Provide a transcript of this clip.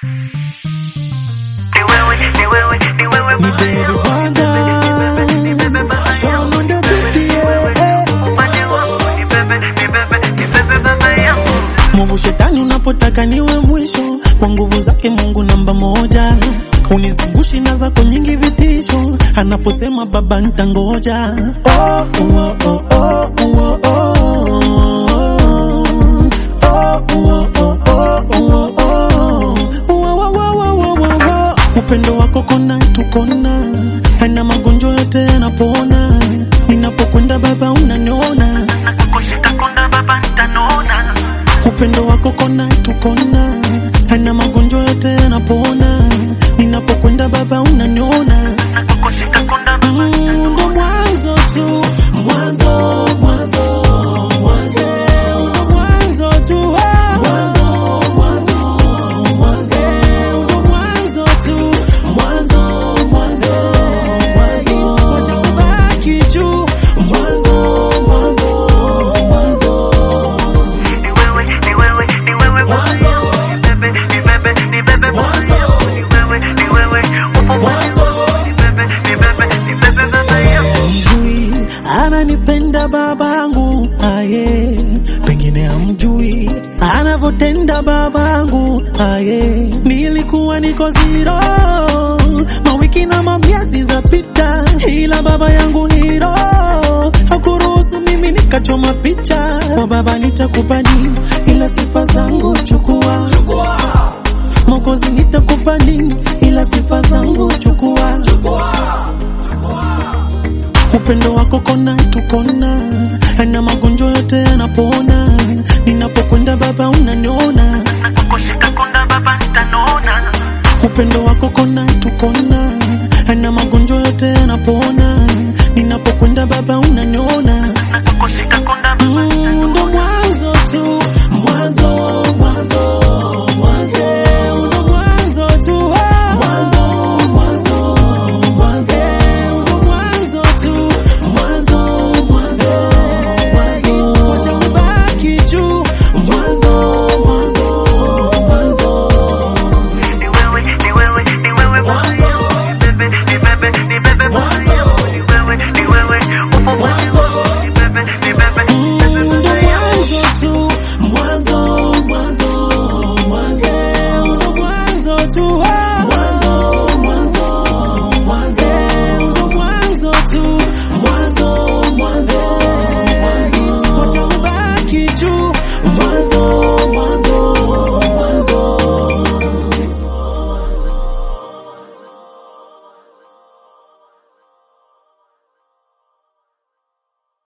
Baby Wanda, Sean on the beat, yeah. Mungu shetani unapotaka niwe mwisho kwa nguvu zake Mungu namba moja unizungushi na zako nyingi vitisho anaposema baba ntangoja oh, oh, oh, oh, oh, oh, oh. Oh, oh, oh, oh, oh, oh. Wa, wa, wa, wa, wa, wa, wa. upendo wako kona tukona ana magonjwa yote yanapona ninapokwenda baba unaniona upendo wako kona tukona ana magonjwa yote yanapona ninapokwenda baba unaniona Mm, ndo mwanzo tu mwanzo mwanzo mwanzo ndo mwanzo tu ah. Eh, ndo mwanzo tu mwanzo mwanzo mwanzo wacha kubaki juu mwanzo mwanzo mwanzo mjui ananipenda babangu aye pengine amjui anavyotenda babangu aye nilikuwa niko ziro mawiki na mamiezi zapita ila baba yangu hiro hakuruhusu mimi nikachoma picha kwa baba nitakupa nini ila sifa zangu chukua mokozi nitakupa nini ila sifa zangu chukua upendo wako kona tukona na magonjwa yote yanapona ninapokwenda baba unaniona upendo wako